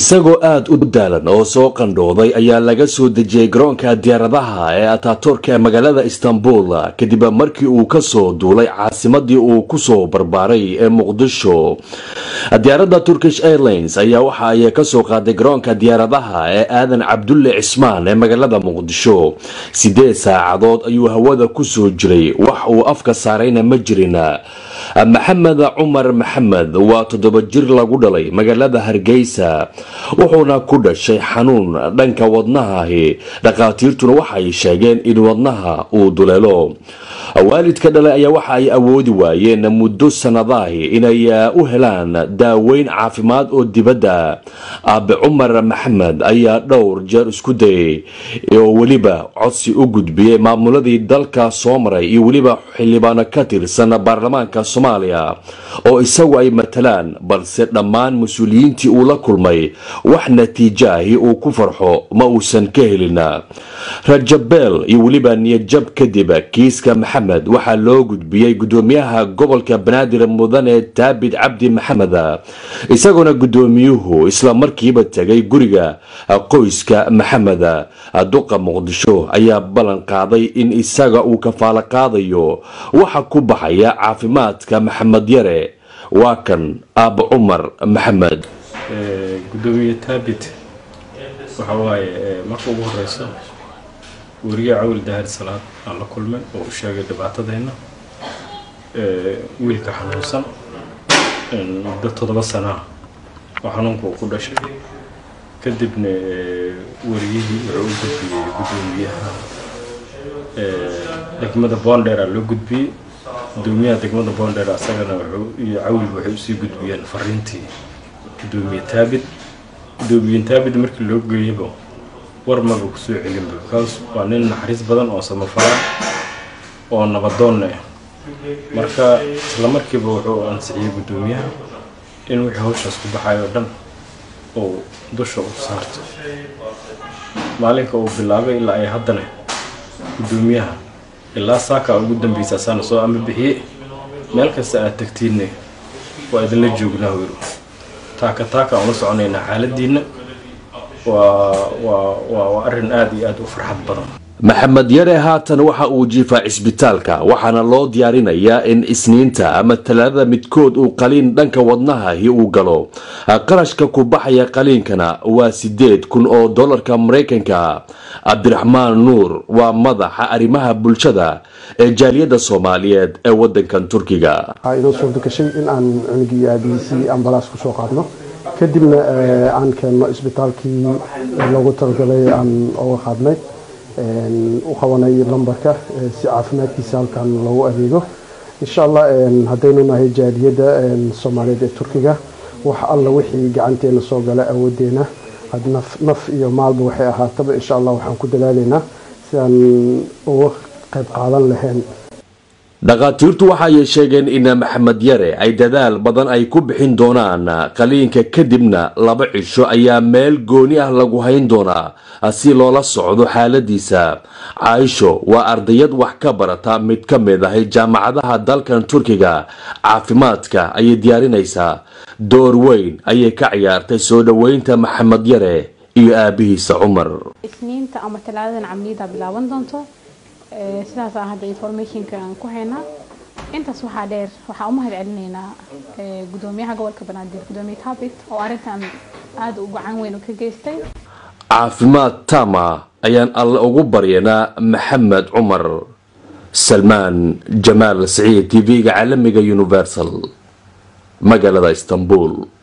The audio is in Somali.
isagoo aada u daalan oo soo qandhooday ayaa laga soo dejiyey garoonka diyaaradaha ee ataturka ee magaalada istanbul kadib markii uu kasoo duulay caasimadii uu kusoo barbaaray ee muqdisho diyaaradda turkish airlines ayaa waxa ay kasoo qaaday garoonka diyaaradaha ee aadan cabdulle cismaan ee magaalada muqdisho sideed saacadood ayuu hawada kusoo jiray wax uu afka saarayna ma jirin maxamed cumar maxamed waa toddoba jir lagu dhalay magaalada hargeysa wuxuuna ku dhashay xanuun dhanka wadnahaahi dhakhaatiirtuna waxay sheegeen in wadnaha uu duleelo waalidka dhalay ayaa waxa ay awoodi waayeen muddo sanadaahi inay u helaan daaweyn caafimaad oo dibadda aabe cumar maxamed ayaa dhowr jeer isku dayay oo weliba codsi u gudbiyey maamuladii dalka soo maray iyo weliba xildhibaano ka tirsan baarlamaanka soomaaliya oo isagu ay matalaan balse dhammaan mas-uuliyiintii uu la kulmay wax natiijaahi uu ku farxo ma uusan ka helin rajabeel iyo weliba niyadjab kadib kiiska maxamed waxaa loo gudbiyey gudoomiyaha gobolka banaadir mudane taabid cabdi maxamed isagoona gudoomiyuhu isla markiiba tegay guriga qoyska maxamed duqa muqdisho ayaa ballan qaaday in isaga uu kafaalo qaadayo waxa ku baxaya caafimaadka maxamed yare waa kan aaba cumar maxamed gudoomiye taabit waxa waaye marka ugu horeyso weriye cawil daahir salaad aan la kulmay oo u sheegay dhibaatadeenna wiilka xanuunsan muddo toddoba sanaa oo xanuunka uu ku dhashay kadibna weriyihii wuxuu u gudbiyey gudoomiyaha degmada boondheera loo gudbiyey gudoomiyaha degmada boondheer asagana wuxuu iyo cawil waxay usii gudbiyeen fariintii gudoomiye taabid gudoomiye taabid markii loo geeyaba war maba kusoo celinba because waa nin naxariis badan oo samafala oo nabadoonna ah marka isla markiiba wuxuu ansixiyey gudoomiyaha in wixii hawshaas ku baxayo o dhan uu dusha u saarto maalinka uu bilaabay ilaa ay haddana gudoomiyaha ilaa saaka ugu dambeysa asaana soo ama bixiye meel kasta aad tagtiinne waa idinla joognaa weyru taaka taaka aan la soconaynaa xaaladiinna waa waa waa waa arrin aada iyo aada u farxad badan maxamed yare haatan waxa uu jiifaa cisbitaalka waxaana loo diyaarinayaa in isniinta ama talaadada midkood uu qaliin dhanka wadnahahi uu galo qarashka ku baxaya qaliinkana waa sideed kun oo dollarka maraykanka cabdiraxmaan nuur waa madaxa arrimaha bulshada ee jaaliyadda soomaaliyeed ee wadankan turkiga waxaa inoo suurta gashay in aan cunugii aabihiisii ambalaas kusoo qaadno kadibna aan keenno isbitaalkii loogu talagalay aan oga qaadnay u qabanay lambarka si caafimaadkiisa halkan loogu adeego insha allah haddaynu nahay jaaliyadda soomaaliyeed ee turkiga wax alla wixii gacanteena soo gala awoodeena naf iyo maalba waxay ahaataba insha allah waxaan ku dadaalaynaa sidaan uga qayb qaadan lahayn dhakhaatiirtu waxaay sheegeen in maxamed yare ay dadaal badan ay ku bixin doonaan qaliinka kadibna laba cisho ayaa meel gooni ah lagu hayn doonaa si loola socdo xaaladiisa caaisho waa ardayad wax ka barata mid ka mid ahay jaamacadaha dalkan turkiga caafimaadka ayay diyaarinaysaa door weyn ayay ka ciyaartay soo dhoweynta maxamed yare iyo aabihiisa cumar isniinta ama talaadadan camliyada bilaaban doonto sidaas aan hadda informationka aan ku haynaa intaas waxaa dheer waxaa u mahad celinaynaa gudoomiyaha gobolka banaadir gudoomiye taabit oo arrintan aada u gacan weyn ka geystay caafimaad tama ayaan alle ugu baryanaa maxamed cumar salmaan jamaal saciid t v-ga caalamiga universal magaalada istanbul